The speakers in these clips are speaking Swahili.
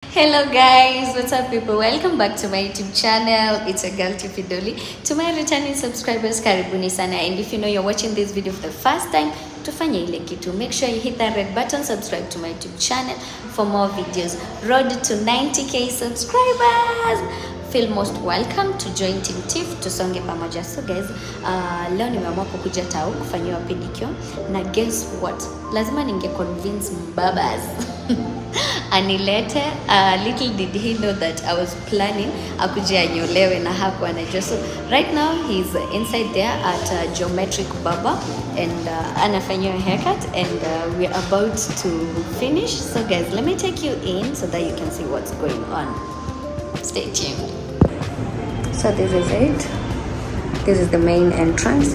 Hello guys, what's up people? Welcome back to my YouTube channel. It's a girl Tiffy Dolly. To my returning subscribers, karibuni sana. And if you know you're watching this video for the first time, tufanye ile kitu. Make sure you hit that red button, subscribe to my YouTube channel for more videos. Road to 90k subscribers. Feel most welcome to join Team Tiff tusonge pamoja. So guys, uh, leo nimeamua kukuja tao kufanyiwa pedicure na guess what? Lazima ninge convince mbabas anilete. Uh, little did he know that I was planning akuje anyolewe na hakuwa anajua. So right now he's inside there at uh, Geometric Barber and uh, anafanyiwa haircut and uh, we're about to finish. So guys, let me take you in so that you can see what's going on. Stay tuned. So this is it. This is the main entrance.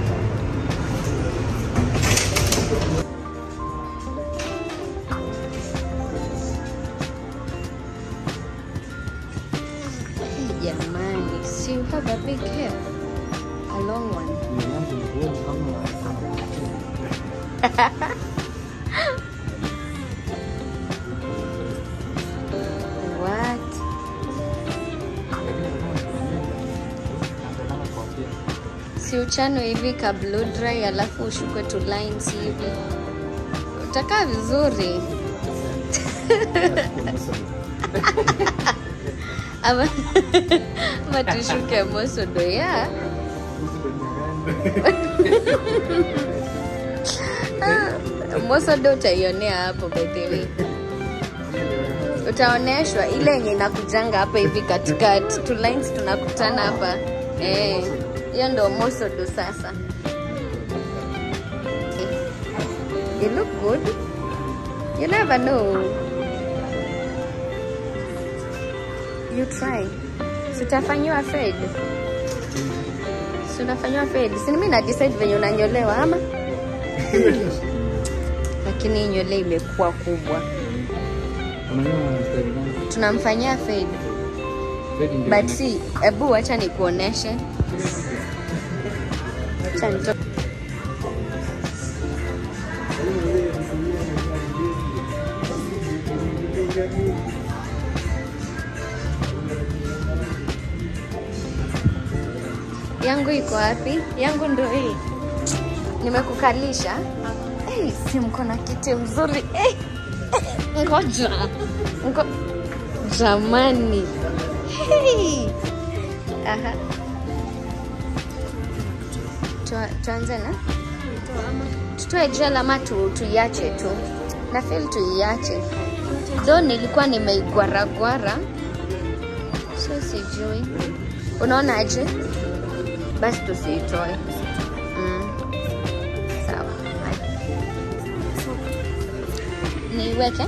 Jamani, so you have a big hair, a long one. What? Si uchano hivi ka blow dry alafu ushukwe tu lines hivi, utakaa vizuri ama ama tushuke mosodo ya mosodo utaionea hapo by the way utaoneshwa ile yenye inakujanga hapa hivi katikati two lines tunakutana hapa eh hiyo ndo mosodo sasa you look good you never know you try sitafanyiwa fed sinafanyiwa fed sini mi na decide venye unanyolewa ama lakini hii nywele imekuwa kubwa tunamfanyia fade but si hebu wacha nikuoneshe Acha nito- yangu iko wapi yangu ndo hii nimekukalisha hey, si mko na kiti mzuri hey, ngoja Ngo... jamani hey. Aha. Tua- tuanze na tutoe jela ama tu, tuiache tu na feel tuiache tho nilikuwa nimeigwaragwara so sijui unaonaje basi tusiitoe mm. sawa Haya. niiweke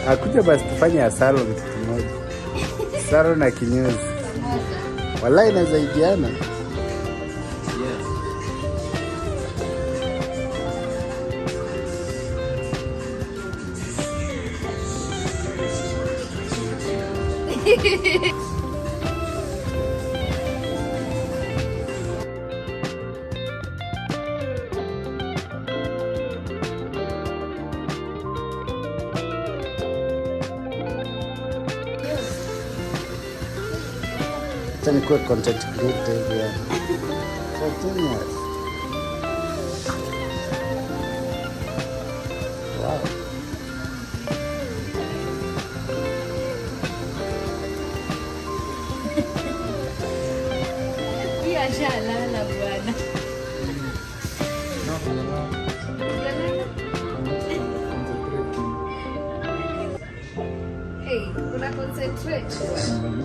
Akuja basi tufanye ya salon kitu kimoja. Salon na kinyozi. Wallahi inasaidiana. Acha nikuwe content creator hivi yani. Spontaneous. Wow. Hiyo ashalala bwana. Hujalala? Hey, una concentrate bwana.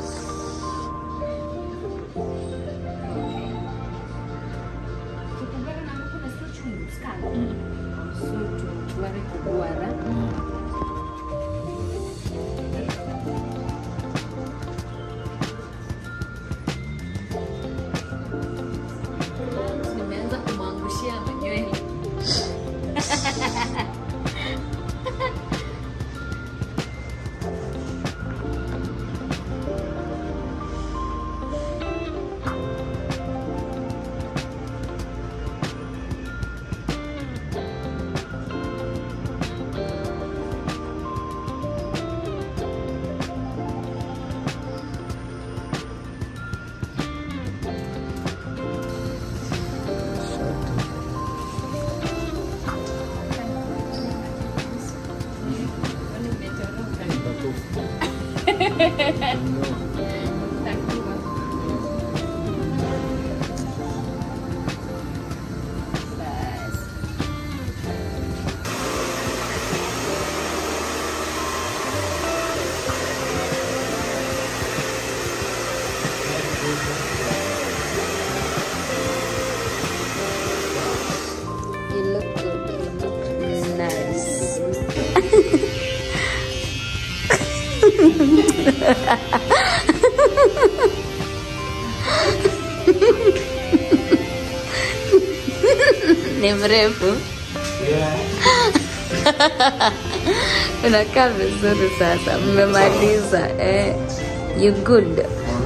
Kukubara na mko na sio chungu skala. So tu tuware kugwara. Nimeanza kumwangushia manywele. You look good. You look nice. Ni mrefu. Unakaa vizuri sasa. Mmemaliza. Eh, you good.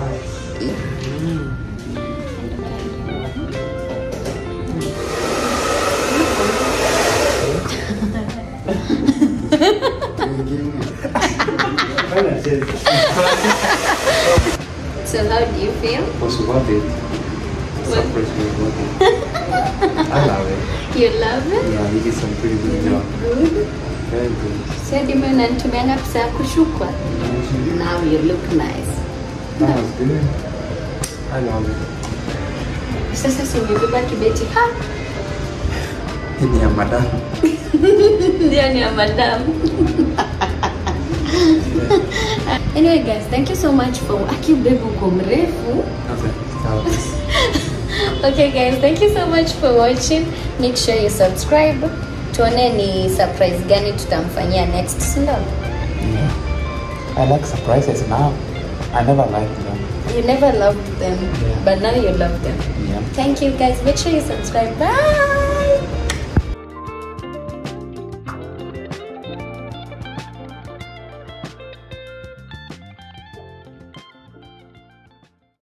So how do you feel? was worth it. Surprise was worth it. I love it. You love it? Yeah, he did some pretty good job. Good. Very good. Sasa mimi unanitumianga pesa ya kushukwa. Now you look nice. That was good. I love it. Sasa si umebeba kibeti ha? Hii ni ya madam. Ndio ni ya madam. anyway guys, thank you so much for aki babe uko mrefu. Okay. That was Okay guys, thank you so much for watching. Make sure you subscribe. Tuone ni surprise gani tutamfanyia next, si ndio? yeah. I like surprises now. I never liked them. You never loved them, Yeah. but now you love them. Yeah. Thank you guys. Make sure you subscribe. Bye.